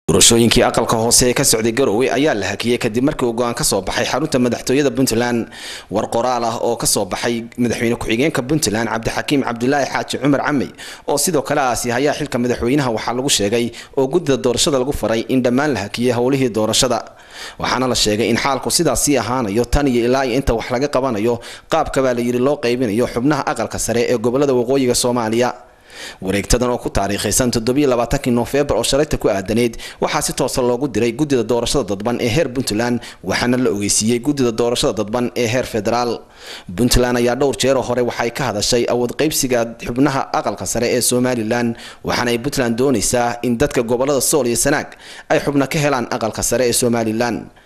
doorashooyinkii aqalka hoose ee ka socday garowe ayaa la hakiyey kadib markii uu go-aan kasoo baxay xarunta madaxtooyada puntland war qoraal ah oo kasoo baxay madaxweyne ku-xigeenka puntland cabdixakiim cabdulaahi xaaji cumar camey oo sidoo kale aasi hayaa xilka madaxweynaha waxaa lagu sheegay oo guddida doorashada lagu faray in dhammaan la hakiyey howlihii doorashada waxaana la sheegay in xaalku sidaasii ahaanayo tan iyo ilaa iyo inta wax laga qabanayo qaabkabaa la yidhi loo qaybinayo xubnaha aqalka sare ee gobolada waqooyiga soomaaliya wareegtadan oo ku taariikhaysan toddobiyolabaatanki noofembar oo shalayta ku aadaneyd waxaa si toosa loogu diray guddida doorashada dadban ee heer puntland waxaana la ogeysiiyey guddida doorashada dadban ee heer federaal puntland ayaa dhowr jeeroo hore waxay ka hadashay awood qaybsiga xubnaha aqalka sare ee somalilan waxaana ay puntland doonaysaa in dadka gobolada sool iyo sanaag ay xubno ka helaan aqalka sare ee somalilan